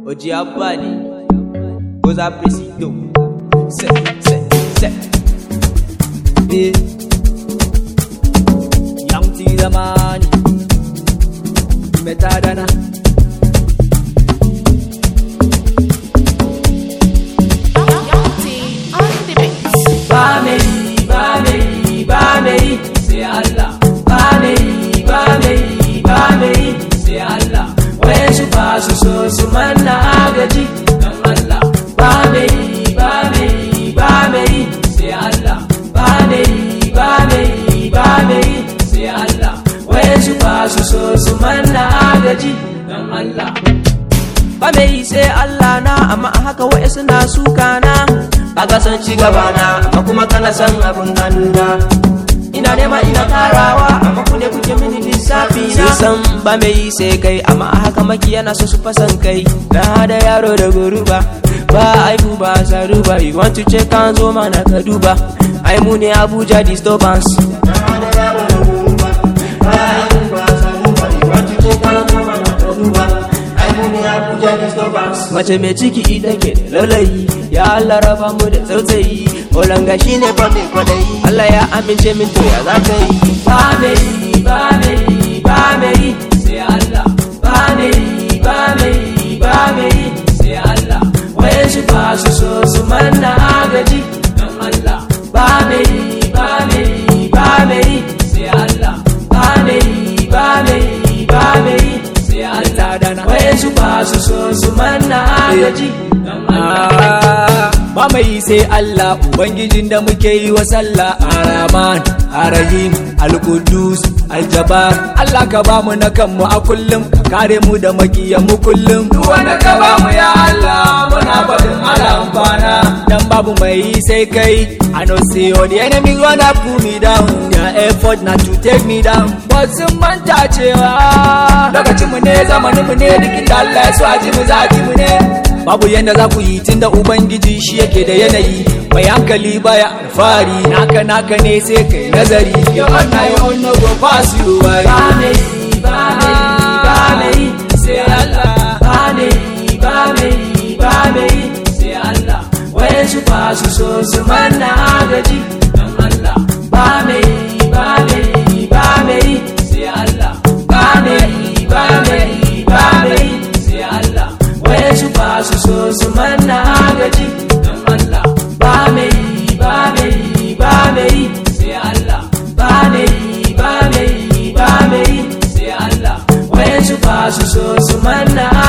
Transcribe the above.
Oji Abani, Goza Presido, se, se, se. Eh. Young T Zamani, Metadana. Ba me yi, ba me yi, ba me yi, sai Allah. Ba me yi, ba me yi, ba me yi, sai Allah. Wayansu ba su so su manna agaji, don Allah. Ba me yi, ba me yi, ba me yi, sai Allah. Ba me yi, ba me yi, ba me yi, sai Allah. Wayansu ba su so su manna agaji, don Allah. ba mai yi sai Allah na amma a haka wa'e suna suka na ba ka san ci gaba na amma kuma kana san abin hannuna ina nema ina tarawa amma ku ne kuke mini lissafi na san ba mai yi sai kai amma a haka maki yana so su fasan kai na da yaro da goruba ba aibu ba saru ba you want to check an zo mana ka duba ai mu ne Abuja disturbance na da yaro da goruba ba aibu ba saru ba you want to check an zo mana ka duba Mace mai ciki ita ke da laulayi Ya Allah raba mu da tsautsayi Olanga shi ne fa mai kwadayi Allah ya amince min to ya za ka yi Ba mai yi, ba mai yi, ba mai yi Sai Allah Ba mai yi, ba mai yi, ba mai yi Sai Allah Waye su ba su so su manna agaji Don Allah Ba mai yi, ba mai yi, ba mai yi Sai Allah Ba mai yi, ba mai yi, ba mai yi Sai Allah dana Waye su ba su so su manna agaji Don Allah ba mai sai Allah ubangijin da muke yi wa sallah araman arahim alkudus aljabar Allah ka ba mu na kanmu a kullum ka kare mu da makiyan mu kullum duk wanda ka ba mu ya Allah muna faɗin alamfana dan babu mai yi sai kai I know say all the enemies wanna pull me down their effort na to take me down but sun manta cewa lokacin mu ne zamanin mu ne duk inda Allah ya so a ji mu za a ji mu ne babu yanda za ku yi tunda ubangiji shi yake da yanayi mai hankali baya alfahari naka naka ne sai kai nazari yo na yo no go pass you by Ba mai yi, ba mai yi, ba mai yi Sai Allah Ba mai yi, ba mai yi, ba mai yi Sai Allah Waye su ba su so su manna agaji Don Allah Ba mai yi, ba mai yi, ba mai yi Sai Allah Ba mai yi, ba mai yi, ba mai yi Sai Allah Waye su ba su so su manna agaji Don Allah Ba mai yi, ba mai yi, ba mai yi Sai Allah Ba mai yi, ba mai yi, ba mai yi Sai Allah Waye su ba su so su manna